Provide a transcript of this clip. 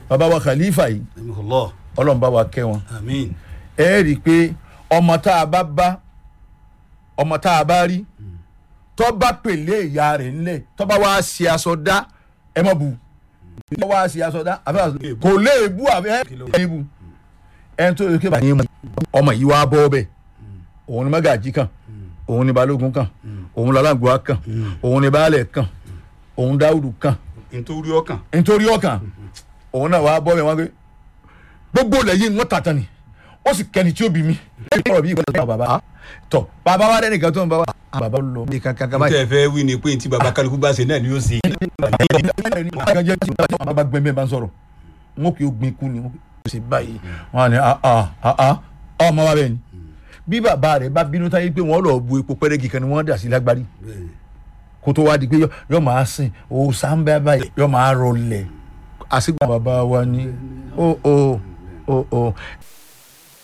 bàbá wa khalifa yìí Rahimahullah. ọlọ́run bá wa kẹ́ wọn Àmín. ẹ rí i pé ọmọ tá a bá bá ọmọ tá a bá rí tó bá pèlè ìyá rẹ̀ ńlẹ̀ tó bá wá ṣe aṣọ dá ẹ má bu tó wá ṣe aṣọ dá àbẹ́ àṣọ kò lè bu àbẹ́ ẹ bu ẹni tó yẹ kí bàyẹn mu ọmọ yìí wá bọ́ bẹ́ẹ̀ òun ni mágàjí kan òun ni balógun kan òun lọ́lágbọ́á kan òun ni baálẹ̀ kan òun dáwùdù kan nítorí ọkàn. nítorí ọkàn òun náà wàá bọ́ bẹ́ẹ̀ wọ́n gbé gbogbo lẹ́yìn wọn tàtàn ni ó sì kẹ́ni tí ó bí mi. ọ̀rọ̀ bí ìgbà tó bàbá tọ̀ bàbá wa dẹ́nì kan tó ń bá wa. bàbá lọ bí kankan kan báyìí. tẹ́ ẹ fẹ́ wí ni pé tí baba kálukú bá ṣe náà ni yóò ṣe. kankan jẹ́ tí bàbá bá gbẹ́mẹ́ bá ń sọ̀rọ̀ wọn kì í gbin kú ni wọn kì í ṣe báyìí wọn á ní ah ah ah ah ọmọ wa bẹ́ẹ̀ ni bí bàbá rẹ̀ bá bínú táyé pé wọ́n lọ bu epo pẹ́rẹ́gì kan ni wọ́n dà sí lágbárí kó tó wá di pé yọ- yọ máa sìn o sáńbẹ́ báyìí yọ máa rọlẹ̀ àṣìgbà bàbá wa ni o o o o